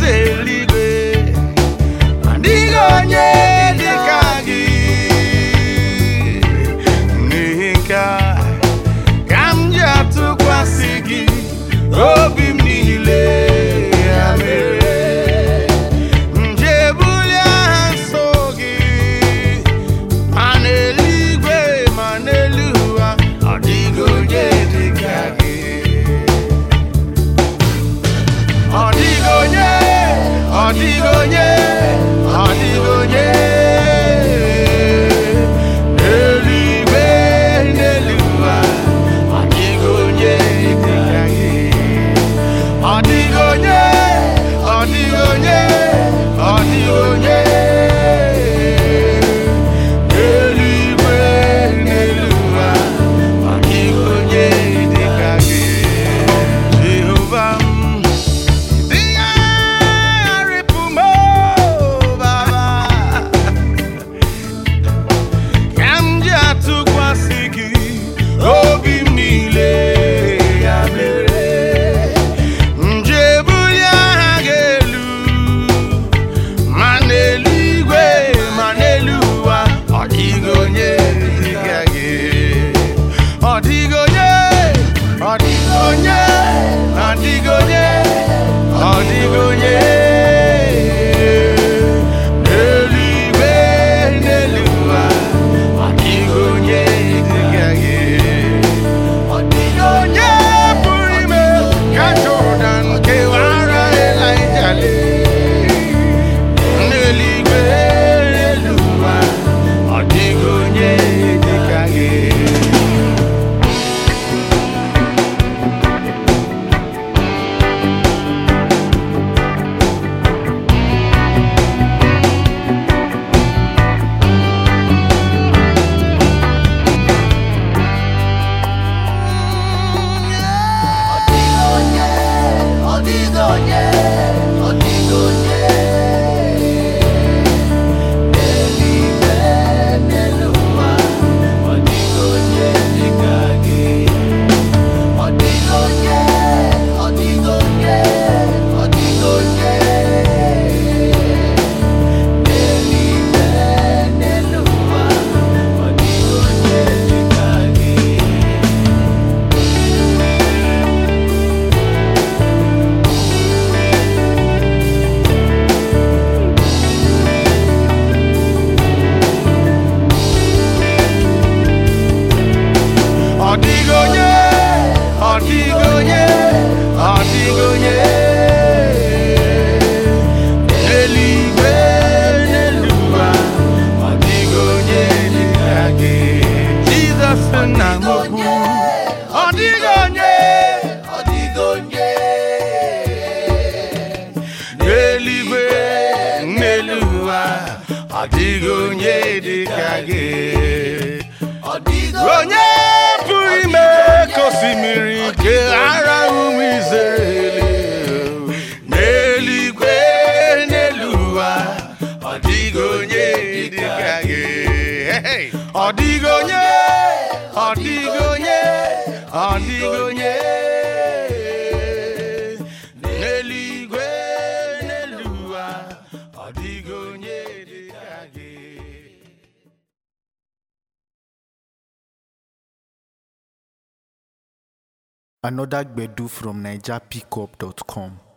eze eluigwe adịghị onye dị ka gị n'ihi nke a ka m ji atụkwasị gị obi m niile ya mere nje ebuli aha nsọ gị ma n'eluigwe ma n'elu ụwa ọ dịghị onye dị ka gị ọ dịghị onye ọ dịghị onye ọ dịghị onye n'eluigwe n'elu ụwa ọ dịghị onye dị ka gị ọ dịghị onye ọ dịghị onye ọ dịghị onye n'eluigwe n'elu ụwa ọ dịghị onye dị ka gị Jehova m dịgharịpụ m o Baba ka m ji atụkwasị gị obi m niile ya mere nje ebuli aha gị elu ma n'eluigwe ma n'elu ụwa ọ dịghị onye dị ka gị ọ dịghị onye ọ dịghị onye ọ dịghị onye ọ dịghị onye n'eluigwe n'elu ụwa ọ dịghị onye dị ka gị ọ dịghị onye pụrụ ime ka Jordan kewara Elaịja lee n'eluigwe n'elu ụwa ọ dịghị onye dị ka gị ọ dịghị onye ọ dịghị onye ọ dịghị onye n'eluigwe n'elu ụwa ọ dịghị onye dị ka gị Jizọs nna m okwu ọ dịghị onye ọ dịghị onye n'eluigwe n'elu ụwa ọ dịghị onye dị ka gị onye pụrụ ime ka osimiri nke ara ụmụ Izrel n'eluigwe n'elu ụwa ọ dịghị onye dị ka gị Hey! ọ dịghị onye ọ dịghị onye ọ dịghị onye n'eluigwe n'elu ụwa ọ dịghị onye dị ka gị Another Gbedu from NigerPickup.com.